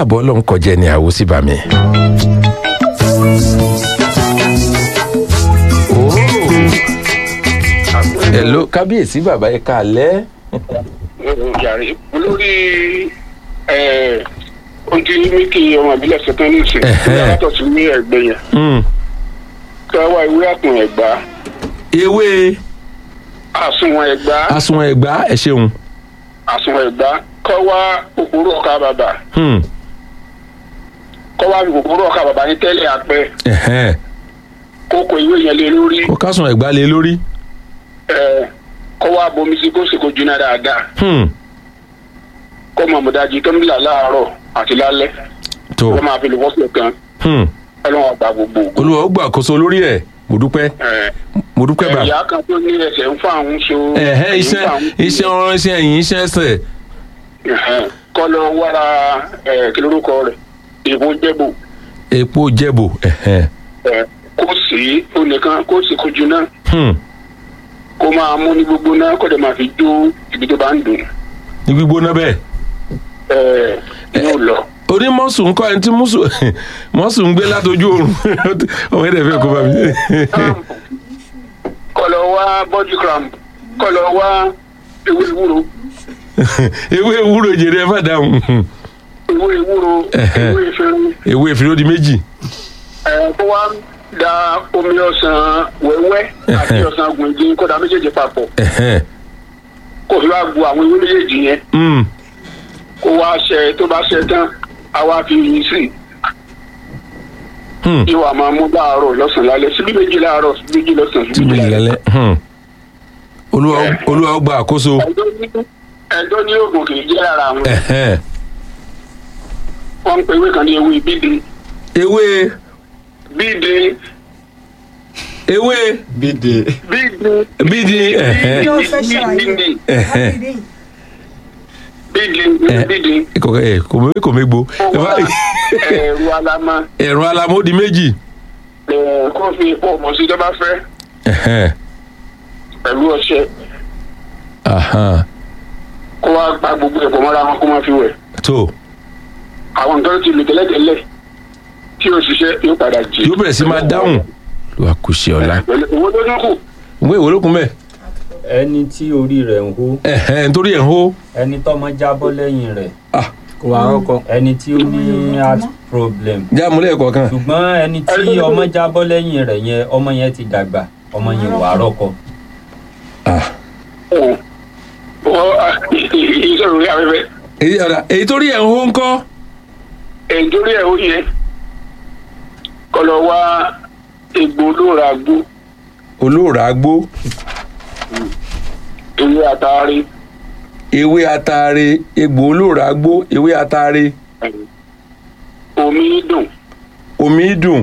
àbọ̀ ọlọ́run kọjá ẹni àwo sí bàmí. hello kábíyèsí bàbá ẹ káalẹ́. jàre olórí ojú míkì ọmọ ìbílẹ̀ ṣetán ní ìsìn Ẹ̀hẹ́. yàtọ̀ sí ní ẹgbẹ́ yẹn Mm. kí wọ́n wá ìwé àtún ẹ̀gbá ewé àsùnwọ̀n ẹ̀gbá àsùnwọ̀n ẹ̀gbá ẹ ṣeun. àsùnwọ̀n ẹ̀gbá kọ́ wá kòkòrò ọ̀ka bàbà Hmm. kọ́ wá kòkòrò ọ̀ka bàbà ní tẹ́lẹ̀ apẹ́ Ẹ̀hẹ́n. kó kó ìwé yẹn lé lórí kó kásùn ẹ̀gbá lé lórí. ẹ̀, kọ́ wá bomi sí kó sì kó jiná dáadáa Hmm. kọ́ mọ̀ mọ̀dájú tó ń bìlà láàárọ̀ àti lálẹ́ tó wọ́n máa fi lè wọ́sẹ̀ kan Hmm. ọlọ́run àgbà gbogbo ògo. olúwa ó gbàkóso lórí ẹ̀ mo dúpẹ́ Ẹ̀, mo dúpẹ́ bá. ẹ̀yà kan tó ní ẹsẹ̀ ń fà ń so. ẹ̀hẹ́ ń iṣẹ́ fà ń- iṣẹ́ ọ̀rọ̀ iṣẹ́ ẹ̀yìn iṣẹ́ ẹsẹ̀. Ẹ̀hẹ́n. kọ́ lọ wára ẹ̀, kí lórúkọ rẹ̀ ìbò jẹ́bù epo jẹ́bù ẹ̀hẹ́n. ẹ̀, kó sì ó nìkan kó sì kó jiná Hmm. kó máa mú ní gbogbo náà kó dẹ̀ máa fi jó ibi tó bá ń dùn ní gbígbóná bẹ́ẹ̀. ẹ̀, yóò lọ. orí mọ́sù ń kọ́ ẹni tí mọ́sù mọ́sù ń gbé látojú oorun ọmọ ẹ̀dẹ̀ fẹ́ kó bá mi. kọ́ lọ wá body cramp kọ́ lọ wá ewé ewúro ewé ewúro jèrè ẹ má dáhùn ewé ewúro Ẹ̀hẹ́n. ewé ìfẹ́rù ewé ìfìlódì méjì. ẹ̀, kó wá da omi ọsàn wẹ́wẹ́ àti Ẹ̀hẹ́n. ọsàn gbòǹdín kó da méjèèjì papọ̀ Ẹ̀hẹ́n. kó fi wá gbu àwọn ewé méjèèjì yẹn Hmm. kó wá ṣe tó bá ṣe tán a wá fi yin sí i. Hmm. yóò wá máa mú láàárọ̀ lọ́sàn-án lálẹ́ síbí méjì láàárọ̀ síbí méjì lọ́sàn-án tí síbí mi méjì lálẹ́. lálẹ́. Hmm. olúwa ó- olúwa ó gba àkóso. ẹjọ́ ní ẹjọ́ ní oògùn kì í jẹ́ ara àwọn Ẹ̀hẹ́n. wọ́n ń pe ewé kan ní ewé bídè ewé bídè ewé bídè bídè bídì ẹ̀hẹ́n. yóò fẹ́ ṣàlàyé bídè Ẹ̀hẹ́n. Láti bídè bídè kò ẹ kò mé kò mé gbo. ó wá ẹ̀rù alama ẹ̀rọ alamódi méjì. ẹ̀, kó fi epo ọmọ sí tó bá fẹ́ Ẹ̀hẹ́n. pẹ̀lú ọṣẹ Ahan. kó wá gba gbogbo ẹ̀pọ̀ mọ́ra wọn kó má fi wẹ̀ tó àwọn nǹkan tó ti lò tẹ́lẹ̀tẹ́lẹ̀ tí o ṣiṣẹ́ yóò padà jì. yóò bẹ̀rẹ̀ sí máa dáhùn. ló wà kù sí ọ̀la. Pẹ̀lú owó tó dínkù ìwé ìwé lókun bẹ́ẹ̀. ẹni tí orí rẹ̀ ń hó Ẹ̀hẹ́n nítorí ẹ̀ ń hó. ẹni tọ́mọ jábọ́ lẹ́yìn rẹ̀ Ah. kò wá rọ́kọ. ẹni tí ó ní heart problem jáàmúlẹ̀ kọ̀ọ̀kan. ṣùgbọ́n ẹni tí ọmọ jábọ́ lẹ́yìn rẹ̀ yẹn ọmọ yẹn ti dàgbà ọmọ yẹn wà á rọ́kọ. Ah. wọ́n ìṣòro orí afẹ́fẹ́ èyí ọ̀dà èyí torí ẹ̀ ń hó ń kọ́. èdórí ẹ̀ ó yẹ kọ́ lọ wá egbò olóòrà gbó olóòrà agbó ewé àtàrí ewé ataare egbò olóòrà agbó ewé ataare omi dùn omi dùn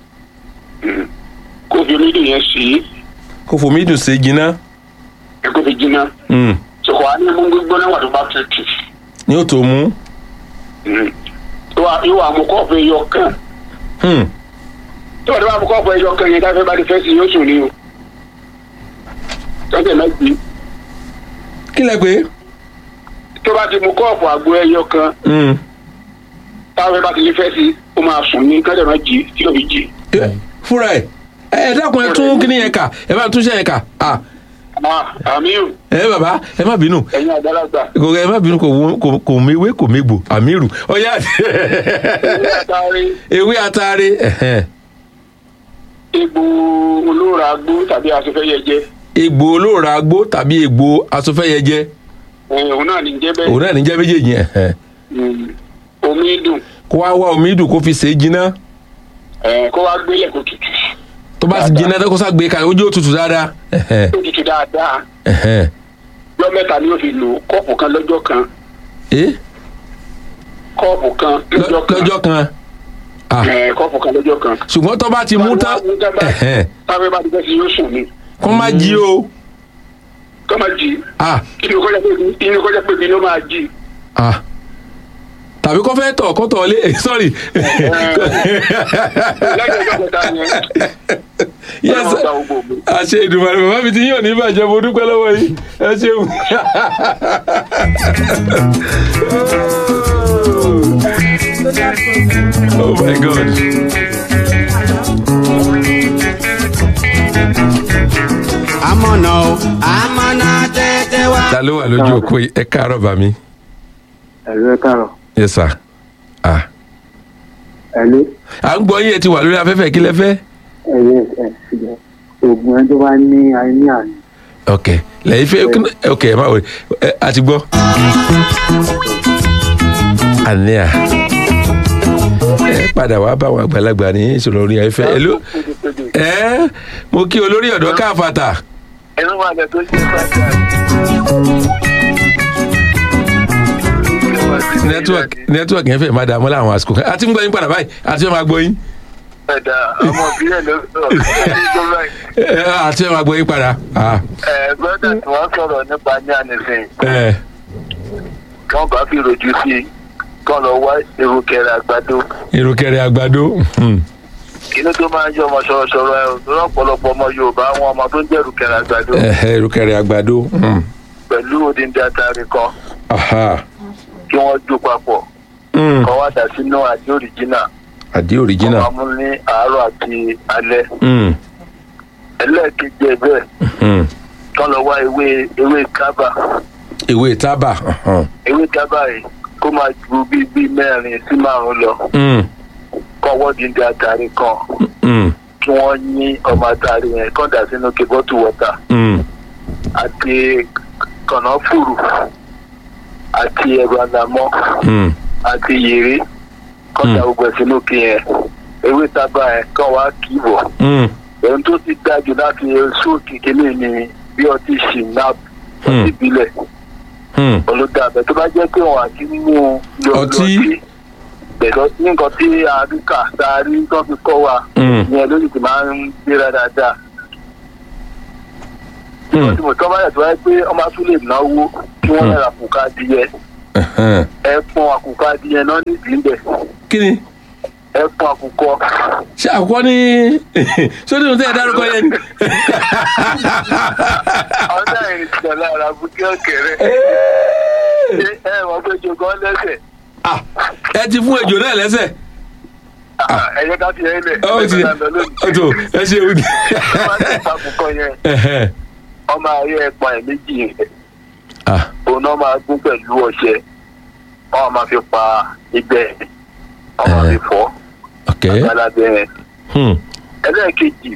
kó fi omi dùn yẹn sí kó fomi dùn sí jiná. ẹ kó fi jiná Hmm. sọkọ wa ní mú gbígbóná wà tó bá tutù ní o tó mú. yóò wá- yóò wá mú kọ́ọ̀pù ẹyọ kan Hmm. tó bá tó bá mú kọ́ọ̀pù ẹyọ kan yẹn káfẹ́ bá ti fẹ́ sí yóò sùn ní o tọ́jú ẹ̀ mẹ́tì kí lẹ pé. tó bá ti mú kọ́ọ̀pù àgbo ẹyọ kan Hmm. táwọn bá ti lè fẹ́ sí ó máa sùn ní kájà máa jí tí yóò fi jí. Eh, fúnra ẹ ẹ dákun ẹ tún kíní yẹn kà ẹ bá tún ṣe yẹn kà ah àmì ò ẹ bàbá ẹ má bínú ẹ̀yin àgbàlagbà kò ẹ má bínú kò wọ́n- kò kò méwé kò mégbò àmírù ọyá ewé àtàrí ewé ataare ẹhẹn. egbò olóòrà agbó tàbí asòfẹ́yẹjẹ egbò olóòrà agbó tàbí egbò asọfẹyẹjẹ ẹ̀, òun náà ní jẹ́ bẹ́ẹ̀ òun náà ní jẹ́ méjèèjì ẹhẹn. Mm. omi dùn kó wá wá omi dùn kó fi ṣe é jiná ẹ̀, kó wá gbélé kó tutù tó bá ti jiná tó kó sá gbé kalẹ̀ ojú ó tutù dáadáa ẹhẹn, tó tutù dáadáa ẹhẹn. lọ́ mẹ́ta ni ó fi lò kọ́ọ̀pù kan lọ́jọ́ kan Eh, kọ́ọ̀pù kan lọ- lọ́jọ́ kan lọ́jọ́ kan Ah, ẹ̀, kọ́ọ̀pù kan lọ́jọ́ kan ṣùgbọ́n tó bá ti mú tán ẹhẹn, táwọn bá ti fẹ́ sí yóò sùn ní kó má jí o kọ́ máa jí Ah, inú kọjá pé inú kọjá pé inú máa jí ah. tàbí kó fẹ́ tọ̀ kó tọ̀ lé sorry lẹ́yìn ọjọ́ kẹta yẹn yes ọlọ́run gba gbogbo ògbó. àṣẹ ìdùnnú bàbá mi ti yín ò ní bàjẹ́ mo dúpẹ́ lọ́wọ́ yìí ẹ ṣeun. ta ló wà lójú òkú yìí ẹ káàárọ̀ bá mi. ẹ̀rọ káàrọ̀ yes sir. ah ẹ̀lú à ń gbọ́ yín ẹ ti wà lórí afẹ́fẹ́ kí lẹ fẹ́. ẹ̀yẹ ẹ̀ ṣùgbọ́n oògùn ẹni tó bá ní àìní àná ok lẹ́yìn fẹ́ ok ẹ má wọlé ẹ a ti gbọ́. àníyà ẹ padà wá bá àwọn àgbàlagbà ní ìṣòro orí afẹ́fẹ́ ẹ ló ẹ mo kí olórí ọ̀dọ́ káfàtà. ẹnu wà lẹ tó ṣe fàájà. network network yẹn fẹ́ máa dààmú láwọn àsìkò kan àti ń gbọ́ yín padà báyìí àti fẹ́ máa gbọ́ yín ẹ̀dá ọmọ ìbílẹ̀ ló sọ̀rọ̀ tó báyìí. ẹ, àti fẹ́ máa gbọ́ yín padà. Ah, ẹ gbọ́dọ̀ tí wọ́n sọ̀rọ̀ nípa ní ànífín ẹ, kí wọ́n bá fi rojú sí i kí wọ́n lọ wá irúkẹrẹ àgbàdo ìrùkẹ̀rẹ̀ àgbàdo hmm, inú tó máa ń yọ ọmọ sọ̀rọ̀sọ̀rọ̀ ẹ̀ lọ́pọ̀lọpọ̀ ọmọ yorùbá àwọn ọmọ tó ń jẹ́ irúkẹrẹ àgbàdo ẹhẹ, ìrùkẹ̀rẹ̀ àgbàdo hmm, pẹ̀lú odindi atari kan aha, kí wọ́n jó papọ̀ hmm, kọ́ wá dà sínú àdé òrìjínà àdí wọ́n òrìjínà máa mú ní àárọ̀ àti alẹ́ hmm, ẹlẹ́ẹ̀kejì ẹ̀ bẹ́ẹ̀ hmm, kí wọ́n lọ wá ewé ewé kábà ìwé tábà ọ̀hán, ewé kábà yìí kó máa ju bíi bíi mẹ́rin sí márùn-ún lọ hmm, kọ́ wọ́n dídí atari kan hmm, kí wọ́n yín ọmọ atari yẹn kọ́ dà sínú kébọ́tù wọ́tà hmm, àti kànáfùrù àti ẹ̀rọ àdàmọ́ hmm, àti yèrè kọ́ da gbogbo ẹ̀ sínú kí yẹn ewé tábà yẹn kọ́ wá kì í bọ̀ hmm, ohun tó ti dájú láti sóòkì kínní ni bí ọtí shinap Hmm. ọtí ìbílẹ̀ hmm, olùdàbẹ̀ tó bá jẹ́ pé wọ́n àti mímú Ọtí? pẹ̀lú nǹkan tí àríkà tá a rí tó fi kọ́ wa hmm, ìyẹn lórí ti máa ń gbéra dáadáa. hmm, tí mo tọ́ bá yẹ tó wáyé pé ọmọ tún lè náwó kí wọ́n Hmm. yẹra àkùkọ adìyẹ ẹhẹn. ẹ pọn àkùkọ adìyẹ náà nídìí ń bẹ̀ kí ni ẹ pọn àkùkọ ṣé àkọ́kọ́ ní sódì ní tẹ́ ẹ dárúkọ yẹn ni. ọ̀dà ìrìnsẹ̀ lára bukí ọ̀kẹ́rẹ́ ṣé ẹ wọ́n fẹ́ jogún lẹ́sẹ̀ Ah, ẹ ti fún ejò náà lẹ́sẹ̀. ẹ̀yẹ ká fi ẹ lẹ̀ ó ti ó tó ẹ ṣe wí. wọ́n ti pa àkùkọ yẹn Ẹhẹn. ọmọ ayé ẹ̀pọ̀n ẹ̀ méjì yẹn Ah, òun náà máa gún pẹ̀lú ọṣẹ wọ́n máa fi pa ibẹ̀ wọ́n máa fi fọ́ ok. alábẹ́ yẹn. Hmm, ẹlẹ́ẹ̀kejì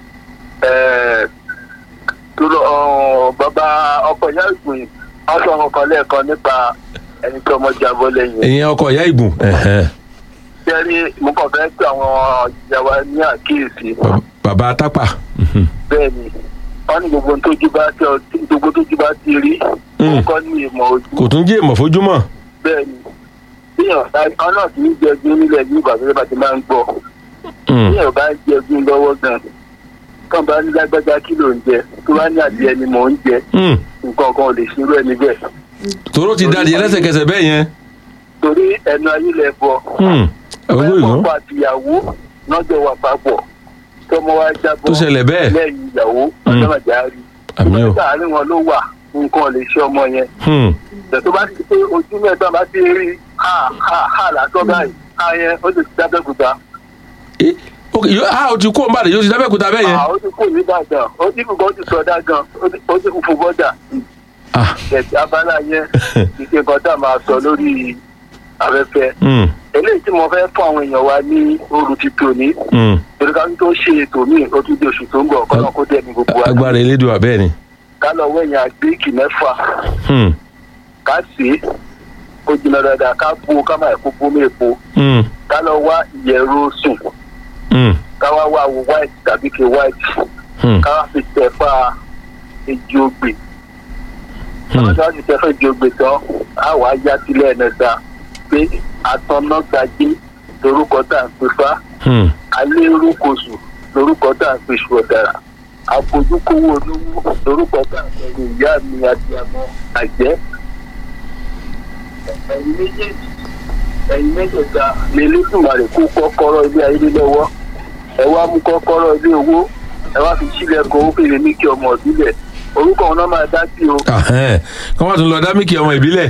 ẹ̀ẹ́ tó lọ ọ̀ọ́, bàbá ọkọ̀ ìyá ìgbìn wọ́n sọ kankan lẹ́ẹ̀kan nípa ẹni tí ọmọ jábọ́ lẹ́yìn ìyẹn ọkọ ìyá ìgùn. Ẹhẹn. jẹ́rí mo kàn fẹ́ pé àwọn ìjàwá ní àkíyèsí Bab- bàbá tápà. Mhm. bẹ́ẹ̀ ni wọ́n ní gbogbo tójú bá ti gbogbo tójú bá ti rí Mm. kọ́ ní ìmọ̀ ojú kò tún jẹ́ ìmọ̀ fojúmọ̀. bẹ́ẹ̀ ni bíyàn bá ọ̀nà kì í jẹ́gun nílẹ̀ ní ìbàdàn bá ti máa ń gbọ́ Hmm, bíyàn bá ń jẹ́gun lọ́wọ́ gan kàn bá ní lágbájá kí ló ń jẹ tó bá ní adìẹ ni mò ń jẹ hmm. nǹkan kan ò lè ṣerú ẹni bẹ́ẹ̀ tòró ti dáadìẹ lẹ́sẹ̀kẹsẹ̀ bẹ́ẹ̀ yẹn. torí ẹnu ayé lẹ bọ Hmm, owó ìlú. ọkọ àtìyàwó lọ́jọ́ wà papọ̀ tọmọ wa jábọ́ Tó ṣẹlẹ̀ bẹ́ẹ̀. lẹ́yìn ìyàwó Mm. ọjọ́ màjá rí Àmì o. ìgbà àárín wọn ló wà nǹkan ò lè ṣe ọmọ yẹn Hmm, tó bá ti pé ojú mẹ́ta bá ti rí ha ha ha lásán báyìí ha yẹn ó sì ti dábẹ́kúta eh, ok, yóò- ah, o ti kó nbàdàn yóò ti dábẹ́kúta bẹ́ẹ̀ yẹn. Ah, ó ti kú nìbàdàn ó ti kú ó ti sọdá gan ó ti- ó ti kú fún bọ́dà Ah, ẹ̀sìn abala yẹn ìṣe nǹkan tá a máa sọ lórí afẹ́fẹ́ hmm, eléyìí tí mo fẹ́ fún àwọn èèyàn wa ní oru ti tòní hmm. torí ká tó ṣe ètò míì ó tún di oṣù tó ń bọ̀ kọ́nà kó dẹ̀ ní gbogbo wa agbára elédùn abẹ́ẹ̀ ni. ká lọ wẹ̀yìn àgbéèkì mẹ́fà Hmm, ká sè é kó jiná dáadáa ká bó ká má kó bó méèpo hmm, ká lọ wá ìyẹ̀rọ sùn hmm, ká wá wá wo white tàbí ke white hmm, ká wá fi tẹ̀fà èjì ogbè hmm. ká wá fi tẹ̀fà èjì ogbè tán á wà á yá sílẹ̀ ẹ̀nẹ́ta pé àtọ̀nàgbàjé lórúkọ tá à ń pè fá Hmm, alérúkosù lórúkọ tá à ń pè ṣù ọ̀dàrà àfojúkówó olówó lórúkọ tá à ń pè ní ìyá mi àti àmọ́ àjẹ́ ẹ̀yin méjèèjì ẹ̀yin mẹ́tẹ̀ẹ̀ta lè lẹ́sùnmarè kó kọ́kọ́rọ́ ilé ayé lọ́wọ́ ẹ wá mú kọ́kọ́rọ́ ilé owó ẹ wá fi sílẹ̀kùn ó fèrè ní kí ọmọ ìbílẹ̀ orúkọ wọn náà máa dá sí o ahẹ́n. kọ́ máa tún lọ dámíkì ọmọ ìbílẹ̀.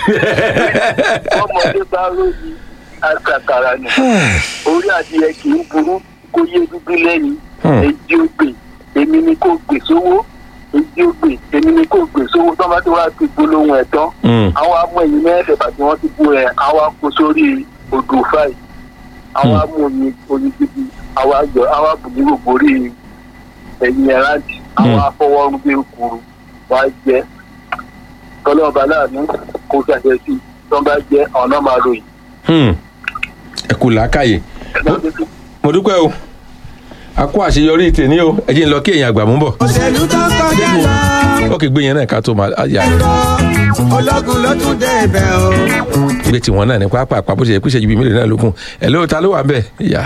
ọmọdé bá ròyìn àkàkàrà nù orí adìyẹ kì í burú kó yé dúdú lẹ́yìn Hmm. èjì ògbè èmi ni kò gbè sówó èyí ó gbè èmi ni kò gbè sówó tó bá ti wá ti gbólóhùn ẹ̀ tán Mm. àwọn amú ẹyin mẹ́fẹ̀ẹ́ bàtí wọ́n ti bú ẹ àwọn akó sórí odò fáì àwọn Hmm. amú oyin oyin gidi àwọn àjọ àwọn àbùdí gbogbo rí ẹyin ẹ̀rántí àwọn Hmm. afọwọ́rún bí kuru wá jẹ tọ́lọ́ọ̀bá láàánú kó ṣàṣẹ sí tó bá jẹ ọ̀nà máa ròyìn. Hmm. ẹ kú làákàyè mo dúpẹ́ o a kó àṣeyọrí tèmi o ẹ jẹ́ ń lọ kí èèyàn àgbà mú bọ̀ òṣèlú tó kọjá lọ ó kì í gbé yẹn náà ká tó máa yà ológun ló tún dé ibẹ̀ o. gbé tiwọn náà ní pápá àpá bó ṣe yẹ kó ṣe ju bíi mélòó náà lókun ẹ lóò ta ló wà ń bẹ̀ ìyá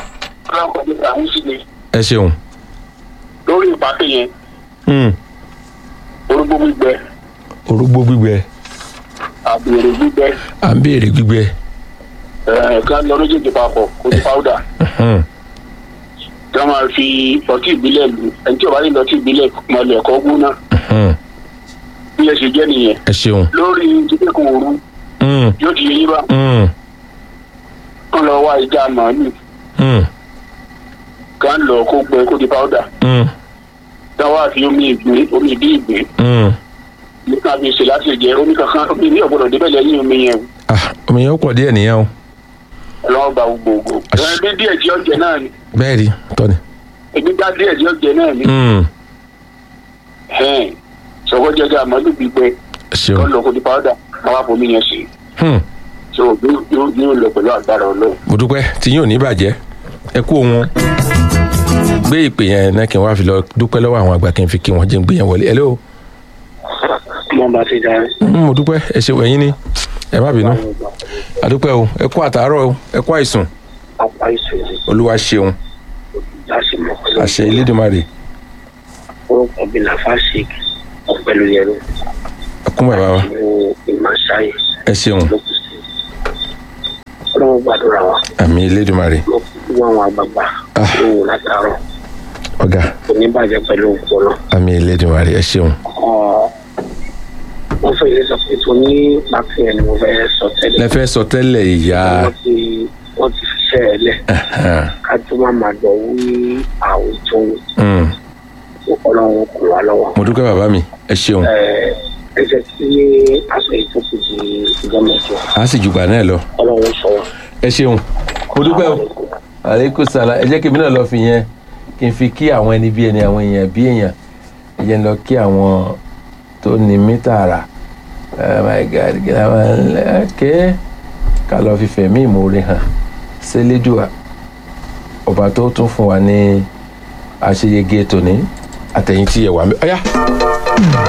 ẹ ṣeun. lórí ìpàdé yẹn Hmm. orúgbó gbígbẹ orógbó gbígbẹ àbèrè gbígbẹ à ń béèrè gbígbẹ ẹ̀ẹ̀kan lọ lójijì papọ̀ kó ní pàwùdà Hmm. tí wọ́n máa fi ọtí ìbílẹ̀ lù ẹni tí ò bá ní ọtí ìbílẹ̀ máa lọ ẹ̀kọ́ gún náà Hmm. bí ẹ ṣe jẹ́ nìyẹn ẹ ṣeun. lórí jíjẹ́kùn òru Hmm. yóò ti yé yín bá Hmm. kán lọ wá ìjà màálù Hmm. kán lọ kó gbẹ kó di pàwùdà Hmm. táwa àfi omi ìgbín omi ìdí ìgbín Hmm. nípa fi ṣe láti jẹ omi kankan omi ní ọ̀gbọ́dọ̀ débẹ̀ lẹ́yìn omi yẹn ah omi yẹn ó pọ̀ díẹ̀ nìyẹn o ọlọ́wọ́ gba gbogbo Àṣ- ẹbí díẹ̀ tí ó jẹ náà ni bẹ́ẹ̀ rí tọ́ni. ẹbí dá díẹ̀ tí ó jẹ náà ni Hmm. ẹ̀ẹ́n sọ̀kọ́ jẹjẹ àmọ́lù gbígbẹ ẹ ṣeun. kán lọ kó di pàwùdà káwá fomi yẹn sí Hmm. so yóò yóò- yóò lọ pẹ̀lú agbára ọlọ́run. mo dúpẹ́ tí yín ò ní bàjẹ́ ẹ kú òun gbé ìpè yẹn náà kí n wá fi lọ dúpẹ́ lọ́wọ́ àwọn àgbà kí n fi kí wọ́n jẹ́ ń gbé yẹn wọlé hello mo bá ti darí. Hmm, mo dúpẹ́ ẹ ṣe wẹ̀yìn ni ẹ má bínú àdúpẹ́ o ẹ kú àtàárọ̀ o ẹ kú àìsùn apá ìṣòro olúwa ṣeun láti mọ̀ pẹ̀lú àṣẹ ilédùnmarè orúkọ bíi lafasik ọ̀pẹ̀lú yẹrù ẹ kún bàbá wa ní ìmáṣáyé ẹ ṣeun lókùsí. ọlọ́run gbàdúrà wa àmì ilédùnmarè mo kú àwọn àgbààgbà Ah. lóhùn látàárọ̀ ọ̀gá kò ní bàjẹ́ pẹ̀lú ògbọ́nà. àmì ilédùnmarè ẹ ṣeun wọ́n fẹ́ ilé sọ pé tó ní pàtó yẹn ni mo fẹ́ sọ tẹ́lẹ̀. lẹ́fẹ́ sọ tẹ́lẹ̀ ìyá wọ́n ti wọ́n ti fiṣẹ́ ẹ lẹ̀ Ahan. ká tó má máa gbọ̀ wí àwùjọ Hmm. ọlọ́run kò wá lọ́wọ́. mo dúpẹ́ bàbá mi ẹ ṣeun ẹ ẹ jẹ́ kí aṣọ ìtòkù di ìjọ mẹ́jọ a sì jùgbà náà lọ ọlọ́run sọ wọn. ẹ ṣeun mo dúpẹ́ o àlékún sàlá ẹ jẹ́ kí èmi náà lọ fi yẹn kí n fi kí àwọn ẹni bí ẹni àwọn èèyàn bí èèyàn ẹ jẹ́ n lọ kí àwọn tó ní mítà rà oh my god kí ni àwọn ẹ̀kẹ́ ká lọ fi fẹ̀mí ìmoore hàn sẹ́lẹ́dùà ọba tó tún fún wa ní àṣeyege tòní àtẹ̀yìn tí ẹ wà mí ọ̀yá